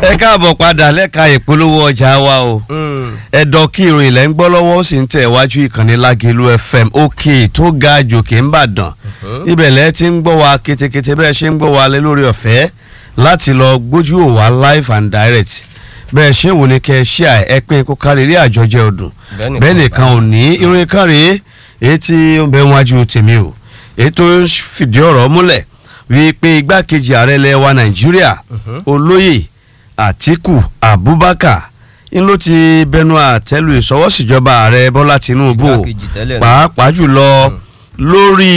ẹ káàbọ̀ padà lẹ́ka ìpolówó ọjà wa o ẹ̀dọ̀ kí ìròyìn lẹ́ ń gbọ́ lọ́wọ́ ó sì ń tẹ̀ wájú ìkànnì Lágelú FM òkè tó ga jòkè ń bàdàn ibẹ̀ lẹ́ ti ń gbọ́ wa ketekete bẹ́ẹ̀ ṣe ń gbọ́ wa lé lórí ọ̀fẹ́ láti lọ gbójú ò wá live and direct bẹ́ẹ̀ ṣé wò ní kẹ́ ẹ ṣí à ẹ pín kó kárí rí àjọjẹ ọdún bẹ́ẹ̀ nìkan ò ní ìròyìn kan rèé èyí tí ó ń bẹ wájú tèmi o èyí tó fìdí ọ̀rọ̀ múlẹ̀ wípé igbákejì ààrẹ ilẹ̀ wa Nàìjíríà olóyè Àtíkù Abubakar ń ló ti bẹnu àtẹ́lù ìṣọwọ́síjọba ààrẹ Bọ́lá Tinubu Igbákejì tẹ́lẹ̀ náà. pàápàá jùlọ lórí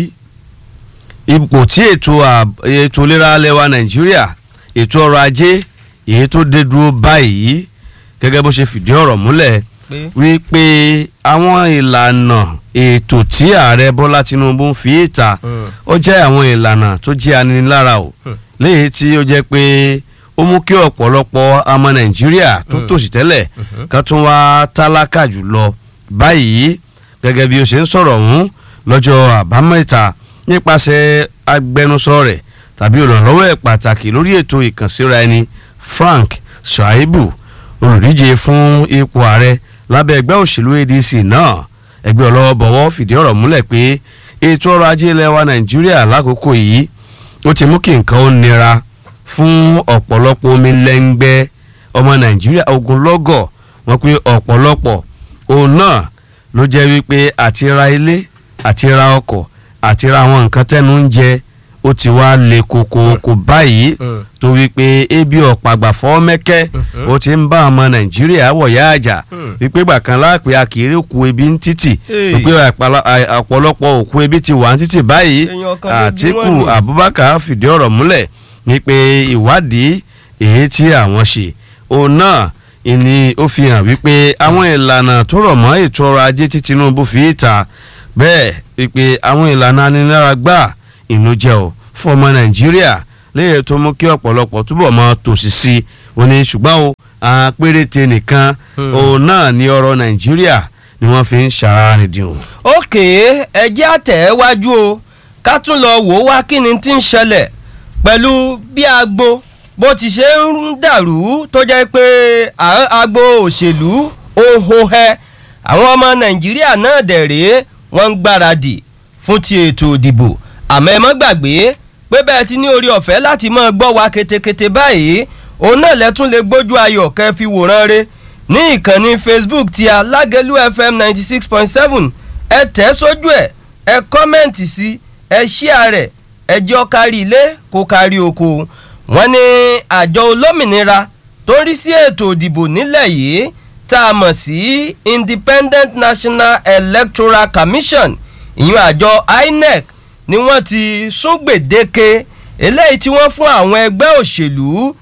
ipò tí ètò àb- ètò ìlera ilẹ̀ wa Nàìjíríà ètò ọrọ̀ ajé èyí tó dé dúró báyìí gẹ́gẹ́ bó ṣe fìdí ọ̀rọ̀ múlẹ̀ pé wípé àwọn ìlànà ètò tí ààrẹ Bọ́lá Tinubu ń fi ìta ó jẹ́ àwọn ìlànà tó jẹ́ aninilára o léyìí tí ó jẹ́ pé ó mú kí ọ̀pọ̀lọpọ̀ ọmọ Nàìjíríà tó tòṣì tẹ́lẹ̀ kan tún wá tálákà jùlọ báyìí gẹ́gẹ́ bí ó ṣe ń sọ̀rọ̀ ọ̀hún lọ́jọ́ àbámẹ́ta nípasẹ̀ agbẹnusọ rẹ̀ tàbí olùrànlọ́wọ́ ẹ̀ pàtàkì lórí ètò ìkànsíra ẹni Frank Shaibu olùdíje fún ipò ààrẹ lábẹ́ ẹgbẹ́ òṣèlú ADC náà ẹgbẹ́ ọlọ́wọ́ bọ̀wọ́ fìdí ọ̀rọ̀ múlẹ̀ pé ètò ọrọ̀ ajé ilẹ̀ wa Nàìjíríà lákòókò yìí ó ti mú kí nǹkan ó nira fún ọ̀pọ̀lọpọ̀ omi lẹ́ngbẹ́ ọmọ Nàìjíríà ogunlọ́gọ̀ wọn pé ọ̀pọ̀lọpọ̀ òun náà ló jẹ́ wípé àti ra ilé àti ra ọkọ̀ àti ra àwọn nǹkan tẹ́nu ń jẹ ó ti wá le kokoko báyìí Mm. tó wípé ebi ọ̀pàgbà fọ́ mẹ́kẹ́ ó ti ń bá ọmọ Nàìjíríà wọ̀yá àjà Mm. wípé gbàkan láàpẹ́ akiri òkú ebi ń títì Hey. wípé àpàlà- à- ọ̀pọ̀lọpọ̀ òkú ebi ti wà ń títì báyìí Èèyàn kan ló bí Àtíkù wọ́n ní. Abubakar fìdí ọ̀rọ̀ múlẹ̀ wípé ìwádìí èyí tí àwọn ṣe òun náà ìní ó fi hàn wípé àwọn ìlànà tó rọ̀ mọ́ ètò ọrọ̀ ajé tí Tinubu fi ìta bẹ́ẹ̀ wípé àwọn ìlànà anilára gbà ìnú jẹ́ ò fún ọmọ Nàìjíríà léyìí tó mú kí ọ̀pọ̀lọpọ̀ túbọ̀ mọ́ tòṣì sí i ó ní ṣùgbọ́n o àwọn péréte nìkan Hmm. òun náà ní ọrọ̀ Nàìjíríà ni wọ́n fi ń ṣàrànìdì o. òkè ẹjẹ́ àtẹ̀wájú o ká tún lọ wò ó wá kí ni tí ń ṣẹlẹ̀ pẹ̀lú bí agbo bó ti ṣe ń dàrú tó jẹ́ pé à- agbo òṣèlú ohohẹ àwọn ọmọ nàìjíríà náà dẹ̀ rèé wọ́n ń gbáradì fún ti ètò ìdìbò àmọ́ ẹ mọ́ gbàgbé pé bẹ́ẹ̀ ti ní orí ọ̀fẹ́ láti máa gbọ́ wa ketekete báyìí òun náà lẹ́tún lè gbójú ayọ̀ kẹ́ fi wòran re ní ìkànnì facebook ti alágẹ̀lú fm ninety six point seven ẹ tẹ̀ sójú ẹ̀ ẹ kọ́mẹ̀ǹtì sí ẹ ṣíà rẹ̀ ẹ jẹ́ ó kárí ilé kó kárí oko wọ́n ní àjọ olómìnira tó ń rí sí ètò ìdìbò nílẹ̀ yìí tá a mọ̀ sí independent national electoral commission ìyún àjọ inec ni wọ́n ti sún gbèdéke eléyìí tí wọ́n fún àwọn ẹgbẹ́ òṣèlú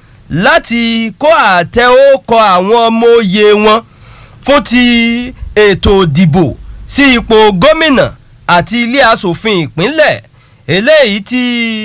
láti kó àtẹ ókọ àwọn ọmọ òye wọn fún ti ètò ìdìbò sí ipò gómìnà àti ilé asòfin ìpínlẹ̀ eléyìí tí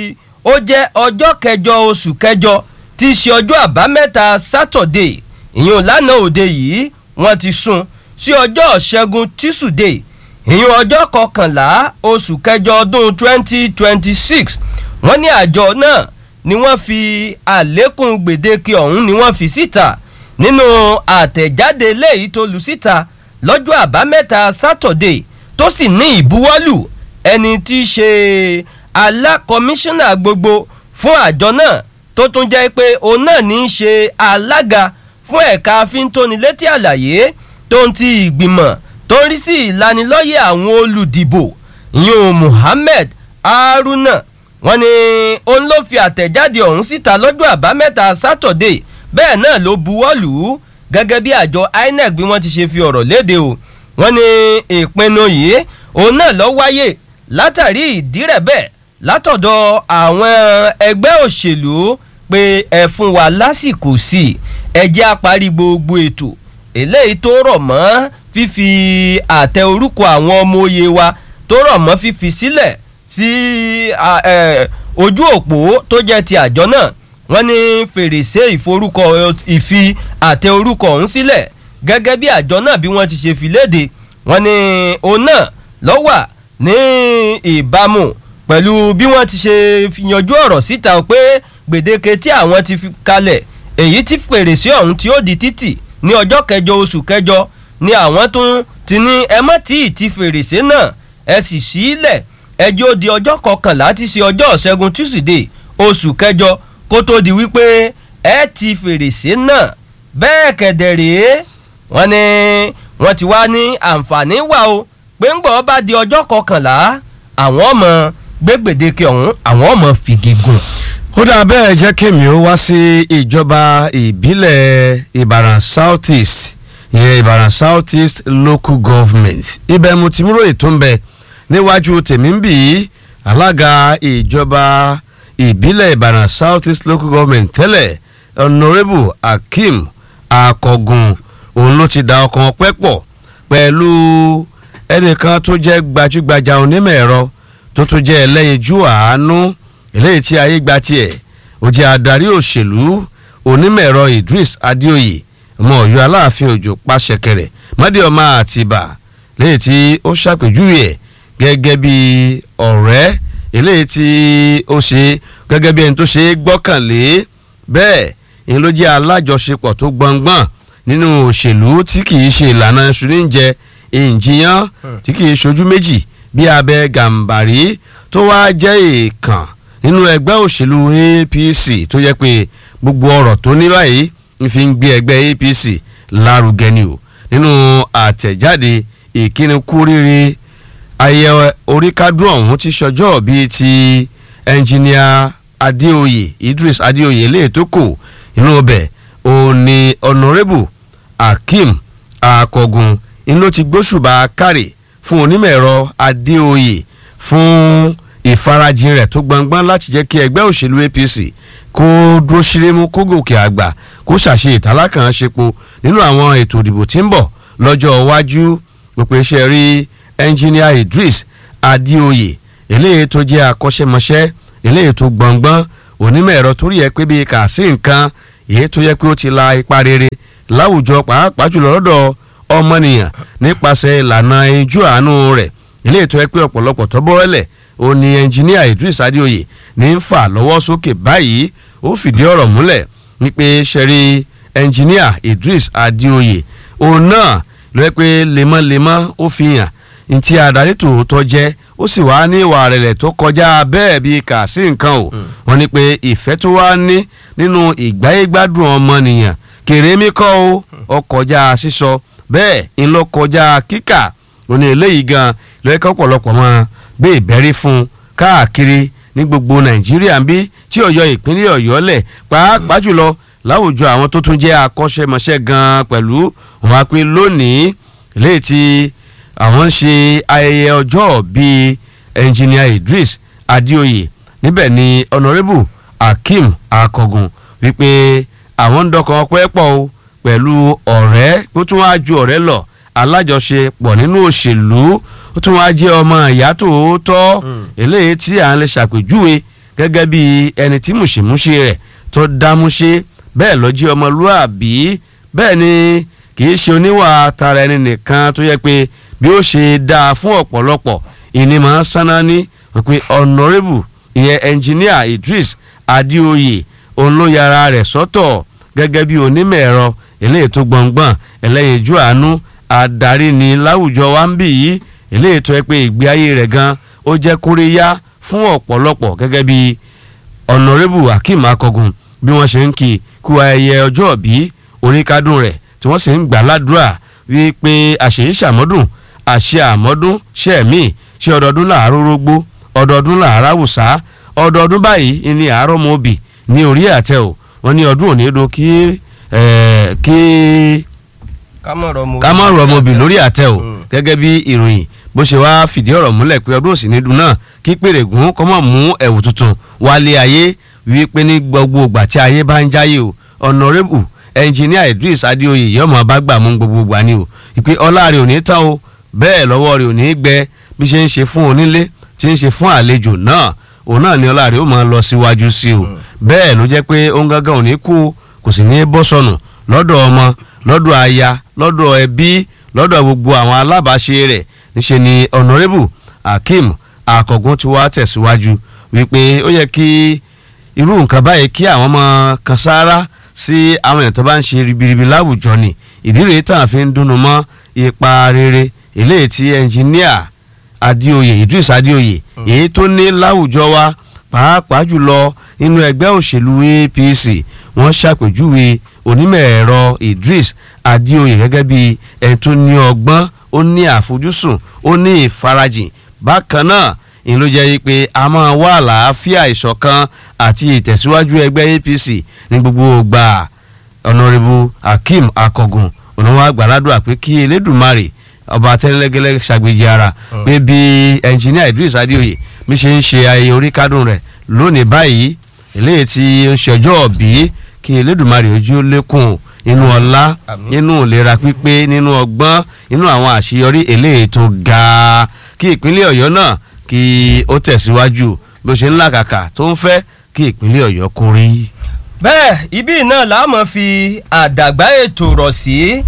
ó jẹ́ ọjọ́ kẹjọ oṣù kẹjọ tí í ṣe ọjọ́ àbámẹ́ta sátọ̀dé ìyún lánàá òde yìí wọ́n ti sún sí ọjọ́ ṣẹ́gun tísùdé ìyún ọjọ́ kọkànlá oṣù kẹjọ ọdún twenty twenty six wọ́n ní àjọ náà ni wọ́n fi àlékún gbèdéke ọ̀hún ni wọ́n fi síta nínú àtẹ̀jáde léyìí tó lu síta lọ́jọ́ àbámẹ́ta sátọ̀dé tó sì ní ìbuwọ́lù ẹni tí í ṣe alákọmíṣánná gbogbo fún àjọ náà tó tún jẹ́ pé òun náà ní í ṣe alága fún ẹ̀ka fíntónilétí àlàyé tó ń ti ìgbìmọ̀ tó ń rí sí ìlanilọ́yẹ̀ àwọn olùdìbò ìyún Muhammed Haruna wọ́n ní òun ló fi àtẹ̀jáde ọ̀hún síta lọ́jọ́ àbámẹ́ta sátọ̀dé bẹ́ẹ̀ náà ló buwọ́lù ú gẹ́gẹ́ bí àjọ INEC bí wọ́n ti ṣe fi ọ̀rọ̀ léde o wọ́n ní ìpinnu yìí òun náà ló wáyé látàrí ìdírẹ̀bẹ̀ látọ̀dọ̀ àwọn ẹgbẹ́ òṣèlú pé ẹ fún wa lásìkò sí i ẹ jẹ́ á parí gbogbo ètò eléyìí tó rọ̀ mọ́ fífi àtẹ orúkọ àwọn ọmọ òye wa tó rọ̀ mọ́ fífi sílẹ̀ sí a, ẹ, ojú òpó tó jẹ́ ti àjọ náà wọ́n ní fèrèsé ìforúkọ ìfi àtẹ orúkọ ọ̀hún sílẹ̀ gẹ́gẹ́ bí àjọ náà bí wọ́n ti ṣe fi léde wọ́n ní òun náà ló wà ní ìbámu pẹ̀lú bí wọ́n ti ṣe yanjú ọ̀rọ̀ síta pé gbèdéke tí àwọn ti fi kalẹ̀ èyí tí fèrèsé ọ̀hún tí ó di títì ní ọjọ́ kẹjọ oṣù kẹjọ ni àwọn tún ti ní ẹ má tí ì ti fèrèsé náà ẹ sì sílẹ̀ ẹjọ́ di ọjọ́ kọkànlá tí ṣe ọjọ́ ṣẹ́gun túsídẹ̀ẹ́ oṣù kẹjọ kó tó di wípé ẹ ti fèrèsé náà bẹ́ẹ̀ kẹ̀dẹ̀ rèé wọ́n ní wọ́n ti wá ní àǹfààní wà o pé ń gbọ́ bá di ọjọ́ kọkànlá àwọn ọmọ gbégbèdéke ọ̀hún àwọn ọmọ fìgè gùn. ó dà bẹ́ẹ̀ jẹ́ kémi ó wá sí ìjọba ìbílẹ̀ ìbàràn south east ìyẹn ìbàràn south east local government ibẹ̀ mo ti múrò ètò ń bẹ níwájú tèmi ń bì í alága ìjọba ìbílẹ̀ ìbàràn south east local government tẹ́lẹ̀ honourable akeem akọgun òun ló ti da ọkàn ọpẹ́ pọ̀ pẹ̀lú ẹnìkan tó jẹ́ gbajúgbajà onímọ̀ ẹ̀rọ tó tún jẹ́ ẹlẹ́yinjú àánú eléyìí tí ayé gba tiẹ̀ ó jẹ́ adarí òṣèlú onímọ̀ ẹ̀rọ idris adéoyè ọmọ ọ̀yọ́ aláàfin òjò pàṣẹkẹrẹ mọ́díọ̀má àtìbà léyìí tí ó ṣàpèjúwe ẹ̀ gẹ́gẹ́ bí ọ̀rẹ́ eléyìí tí ó ṣe gẹ́gẹ́ bí ẹni tó ṣe é gbọ́kànlé bẹ́ẹ̀ ni ló jẹ́ alájọṣepọ̀ tó gbọ̀ngbọ̀n nínú òṣèlú tí kì í ṣe ìlànà ṣùníjẹ ìjìyàn tí kì í ṣojú méjì bí abẹ gàǹbàrí tó wá jẹ́ èèkàn nínú ẹgbẹ́ òṣèlú apc tó yẹ pé gbogbo ọ̀rọ̀ tó ní báyìí ń fi ń gbé ẹgbẹ́ apc lárugẹ ni o nínú àtẹ̀jáde ìkíni kú rírì ayẹyẹ oríkádùn ọ̀hún ti ṣọjọ́ bíi ti ẹnjìníà adéoyè idris adéoyè lè tó kù inú ọbẹ̀ òní honourable akeem akọgun ń ló ti gbóṣùbà kárì fún onímọ̀ ẹ̀rọ adéoyè fún ìfarajìn rẹ̀ tó gbọngbọ́n láti jẹ́ kí ẹgbẹ́ òṣèlú apc kó dúró ṣírímù kó gòkè àgbà kó ṣàṣe ìtàlákàn ṣepo nínú àwọn ètò ìdìbò tí ń bọ̀ lọ́jọ́ iwájú òpè iṣẹ́ rí ẹnjìníà idris adéoyè eléyìí tó jẹ́ akọ́ṣẹ́mọṣẹ́ eléyìí tó gbọ̀ngbọ́n onímọ̀ ẹ̀rọ torí ẹ pé bíi kà sí nǹkan èyí tó yẹ pé ó ti la ipa rere láwùjọ pàápàá jùlọ lọ́dọ̀ ọmọnìyàn nípasẹ̀ ìlànà ijú àánú rẹ̀ eléyìí tó yẹ pé ọ̀pọ̀lọpọ̀ tó bọ́rẹ́lẹ̀ ó ní ẹnjìníà idris adéoyè ní ń fà lọ́wọ́ sókè báyìí ó fìdí ọ̀rọ̀ múlẹ̀ wípé ṣẹ́rí ẹnjìníà idris adéoyè òun náà ló yẹ pé lemọ́lemọ́ ó fi hàn ntí adarí tòótọ́ jẹ́ ó sì wá ní ìwà rẹ̀lẹ̀ tó kọjá bẹ́ẹ̀ bíi kà sí nǹkan o wọ́n ní pé ìfẹ́ tó wá ní nínú ìgbáyégbádùn ọmọnìyàn kèrèmí kọ́ o ó kọjá sísọ bẹ́ẹ̀ ń lọ kọjá kíkà ó ní eléyìí gan lọ́yẹ́ká ọ̀pọ̀lọpọ̀ mọ́ gbé ìbẹ́rí fún un káàkiri ní gbogbo nàìjíríà ń bí tí ọ̀yọ́ ìpínlẹ̀ ọ̀yọ́ lẹ̀ pàápàá jùlọ láwùjọ àwọn tó tún jẹ́ akọ́ṣẹ́mọṣẹ́ gan pẹ̀lú wọn á pé lónìí léyìí tí àwọn ń ṣe ayẹyẹ ọjọ́ bíi ẹnjìníà idris adéoyè níbẹ̀ ni honourable akeem akọgun wípé àwọn ń dọkàn ọpẹ́ pọ̀ o pẹ̀lú ọ̀rẹ́ ó tún wá ju ọ̀rẹ́ lọ alájọṣepọ̀ nínú òṣèlú ó tún wá jẹ́ ọmọ ìyá tòótọ́ eléyìí tí à ń lè ṣàpèjúwe gẹ́gẹ́ bí ẹni tí mùṣemúṣe rẹ̀ tó dámúṣe bẹ́ẹ̀ ló jẹ́ ọmọlúàbí bẹ́ẹ̀ ni kì í ṣe oníwà tara ẹni nìkan tó yẹ pé bí ó ṣe dáa fún ọ̀pọ̀lọpọ̀ ìní máa ń sáná ní wípé honourable ìyẹn engineer idris adéoyè òun ló yára rẹ̀ sọ́tọ̀ gẹ́gẹ́ bí onímọ̀ ẹ̀rọ eléyìí tó gbọ̀ngbọ̀n ẹlẹ́yinjú àánú adarí ni láwùjọ wa ń bì yìí eléyìí tó yẹ pé ìgbé ayé rẹ̀ gan ó jẹ́ kóríyá fún ọ̀pọ̀lọpọ̀ gẹ́gẹ́ bí honourable akeem akọgun bí wọ́n ṣe ń kí kú ayẹyẹ ọjọ́ bí oríkádùn rẹ̀ tí wọ́n sì ń gbà ládùúrà wípé àṣeyí ṣàmọ́dún àṣẹ àmọ́dún ṣẹ̀mí ṣe ọdọọdún làárọ̀ rógbó ọdọọdún làárọ̀ àwùsá ọdọọdún báyìí ni àárọ̀ mọ́ òbí ní orí àtẹ o wọ́n ní ọdún òní dùn kí kí ká mọ̀ rọ̀ ọmọbì lórí àtẹ o gẹ́gẹ́ bí ìròyìn bó ṣe wáá fìdí ọ̀rọ̀ múlẹ̀ pé ọdún òsì ní dùn náà kí pèrègùn kọ́mọ̀ mú ẹ̀wù tuntun wálé ayé wípé ní gbogbo ìgbà tí ayé bá ń jáyé o honourable engineer idris adéoyè yọmọ bá gbà mú gbogbo ìgbà ni o ìpè ọlá rẹ̀ ò ní tán o bẹ́ẹ̀ lọ́wọ́ rẹ̀ ò ní gbẹ bí ṣe ń ṣe fún onílé tí ń ṣe fún àlejò náà òun náà ni ọlá rẹ̀ ó máa lọ síwájú sí o bẹ́ẹ̀ ló jẹ́ pé òun gángan ò ní kú kò sì ní bọ́ sọnù lọ́dọ̀ ọmọ lọ́dọ̀ aya lọ́dọ̀ ẹbí lọ́dọ̀ gbogbo àwọn alábàáṣe rẹ̀ níṣẹ́ ni honourable akeem akọ̀gùn ti wá tẹ̀síwájú wípé ó yẹ kí irú nǹkan báyìí kí àwọn ọmọ kan sáárá sí àwọn èèyàn tó bá ń ṣe ribiribi láwùjọ ni ìdí rèé tàn fi ń dùnnú mọ́ ipa rere eléyìí tí ẹnjìníà adéoyè idris adéoyè èyí tó ní láwùjọ wa pàápàá jùlọ nínú ẹgbẹ́ òṣèlú apc wọ́n ṣàpèjúwe onímọ̀ ẹ̀rọ idris adéoyè gẹ́gẹ́ bí ẹni tó ní ọgbọ́n ó ní àfojúsùn ó ní ìfarajìn bákan náà ìyẹn ló jẹ́ pé a máa wá àlàáfíà ìṣọ̀kan àti ìtẹ̀síwájú ẹgbẹ́ apc ní gbogbo ìgbà ọ̀nàrẹ́bù akeem akọ̀gùn ònàwó àgbàládùn àpé kí elédùnmarè ọba tẹ́lẹ́gẹ́lẹ́ ṣàgbéjì ara pé bí ẹnjìníà idris adéoyè bí ṣe ń ṣe ayẹyẹ oríkádùn rẹ̀ lónìí báyìí eléyìí tí ó ń ṣọjọ́ òbí kí elédùnmarè ojú lékún inú ọlá nínú ìlera pípé nínú ọgbọ́n nínú àwọn àṣeyọrí eléyìí tó ga kí ìpínlẹ̀ ọ̀yọ́ náà kí ó tẹ̀síwájú bí ó ṣe ń làkàkà tó ń fẹ́ kí ìpínlẹ̀ ọ̀yọ́ kó rí. bẹ́ẹ̀ ibi náà la máa fi àdàgbà ètò rọ̀ sí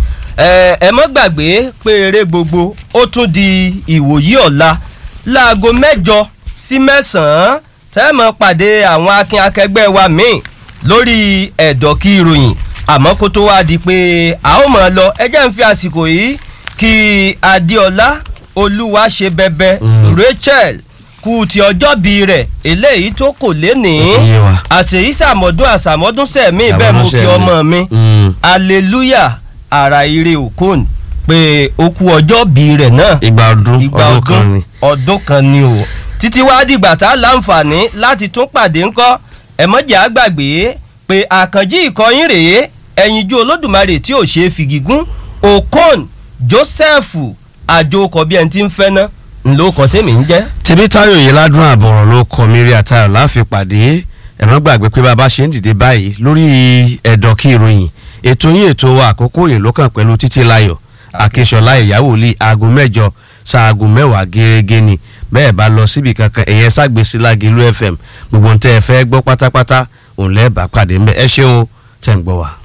ẹ mọ́ gbàgbé pé eré gbogbo ó tún di ìwòyí ọ̀la láago mẹ́jọ sí mẹ́sàn-án tẹ́ mọ́ pàdé àwọn akin akẹgbẹ́ wa míì lórí ẹ̀dọ̀kí ìròyìn àmọ́ kó tó wá di pé a ó mọ̀ ọ́ lọ ẹ jẹ́ ń fi àsìkò yìí kí adéọlá olúwa ṣe bẹbẹ rachel kú ti ọjọ́bí rẹ̀ eléyìí tó kò lénìí àṣèyí sàmọ́dún àsàmọ́dún sẹ̀mí bẹ́ẹ̀ mú kí ọmọ mi hallelujah ara ire okon pé ó kú ọjọ́bí rẹ̀ náà ìgbà ọdún ìgbà ọdún kan ni. ọdún kan ni o títí wá dìgbà tá a láǹfààní láti tún pàdé ńkọ́ ẹ̀mọ́jà àgbàgbé pé àkànjí ìkọyín rèé ẹ̀yinjú olódùmarè tí ò ṣe é fìgígún okon joseph àjòkọ bí ẹni tí ń fẹ́ ná ńlọkọ tèmi ń jẹ́. tèmítáyọ̀ yìí ládùn àbọ̀rọ̀ ló kọ mírí àtàrà láfi pàdé ẹ̀rọ gbàgbé pé bàbá ṣe ń dìde báyìí lórí ẹ̀dọ̀ kí ìròyìn ètò yín ètò wa àkókò yìí ló kàn pẹ̀lú títí láyọ̀ àkíṣọlá ìyàwó lé aago mẹ́jọ ṣaago mẹ́wàá gẹ́gẹ́ ni bẹ́ẹ̀ bá lọ síbi kankan ẹ̀yẹ ságbèsí lágìlú fm gbogbo ń tẹ́ ẹ fẹ́ gbọ́ pátápátá òun lẹ́ẹ̀ bá pàdé ńbẹ ẹ ṣeun tẹ̀ ń gbọ́ wa.